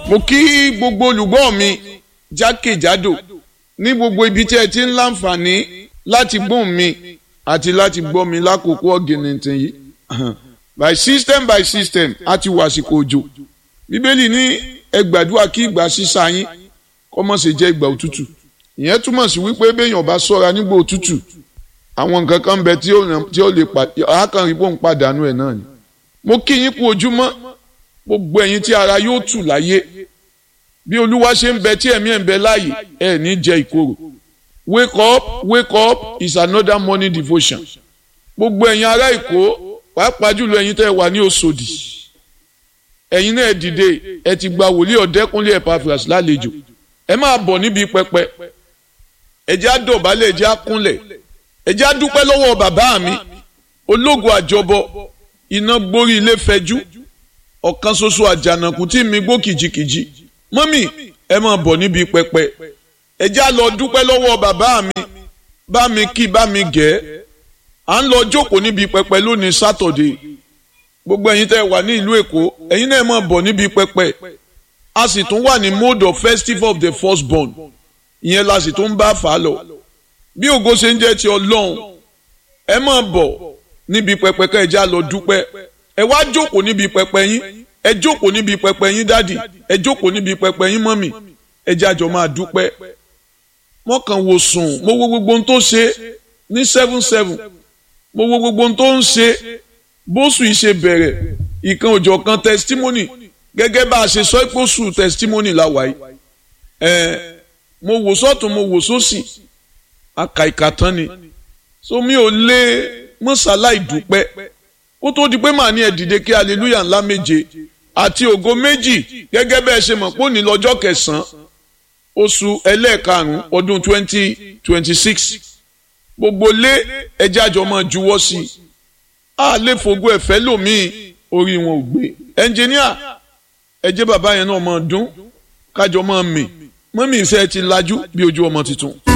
mo kí gbogbo olùgbọ́ mi jákèjádò ní gbogbo ibi tí ẹ ti ń láǹfààní láti gbóhùn mi àti láti gbọ́ mi lákòókò ọ̀gìnìntìn yìí by system by system a ti wà àsìkò òjò bíbélì ní ẹ gbàdúrà kí ìgbà sísá yín kó má ṣe jẹ́ ìgbà òtútù ìyẹn túmọ̀ sí wípé béèyàn bá ṣọ́ra nígbà òtútù àwọn nǹkan kan bẹ tí ó lè àákànrí bóun pàdánù ẹ̀ náà ni mo kí yín kú ojúmọ́ gbogbo ẹ̀yin tí ara yóò tù láyé bí olúwa ṣe ń bẹ tí ẹ̀mí ẹ̀ ń bẹ láàyè ẹ̀ ní jẹ ìkorò wake up wake up is another morning devotion gbogbo ẹ̀yin ará èkó pàápàá jùlọ ẹ̀yin tẹ́ ẹ wà ní Òṣòdì ẹ̀yin náà dìde ẹ ti gba wòlíì ọ̀dẹ́kúnlé Epaphras lálejò ẹ máa bọ̀ níbi pẹpẹ ẹ jẹ́ á dọ̀bálẹ̀ ẹ jẹ́ á kúnlẹ̀ ẹ jẹ́ á dúpẹ́ lọ́wọ́ bàbá mi ológo àjọbọ iná gbórí ilé fẹjú ọ̀kan ṣoṣo àjànàkú tí mi gbó kìjikìji mọ́mì ẹ máa bọ̀ níbi pẹpẹ ẹ já lọ dúpẹ́ lọ́wọ́ bàbá mi bá mi kí bá mi gẹ̀ à ń lọ jókòó níbi pẹpẹ lónìí sátọ̀dé gbogbo ẹ̀yin tẹ́ wà ní ìlú èkó ẹ̀yin náà máa bọ̀ níbi pẹpẹ a sì tún wà ní mode of festival of the firstborn ìyẹn la sì tún bá fà á lọ bí ògo ṣe ń jẹ́ ti ọlọ́run ẹ máa bọ̀ níbi pẹpẹ ká ẹ já lọ dúpẹ́ ẹ wá jókòó níbi pẹpẹ yín ẹ jókòó níbi pẹpẹ yín dádì ẹ jókòó níbi pẹpẹ yín mọ́mì ẹ jájọ máa dúpẹ́ wọ́n kàn wò sùn mo wo gbogbo ohun tó ṣe ní seven seven mo wo gbogbo ohun tó ń ṣe bóṣù yìí ṣe bẹ̀rẹ̀ ìkan òjọ̀ kan testimony gẹ́gẹ́ bá a ṣe sọ pé oṣù testimony la wà yìí ẹ mo wò sọ́tún mo wò sósì àkàìkà tán ni so mi ò lè mọ́sálá ìdúpẹ́ kó tó di pé màá ní ẹ dìde kí hallelujah ńlá méje àti ògo méjì gẹ́gẹ́ bẹ́ẹ̀ ṣe mọ̀ pé òní lọ́jọ́ kẹsàn-án oṣù ẹlẹ́ẹ̀karùn-ún ọdún twenty twenty six gbogbo lé ẹjẹ́ àjọ máa juwọ́ sí i a lè fògo ẹ̀fẹ́ lòmíì orí wọn ò gbé ẹnjìníà ẹjẹ́ bàbá yẹn náà máa dún kájọ máa mì mọ́mí iṣẹ́ ti lajú bí ojú ọmọ tuntun.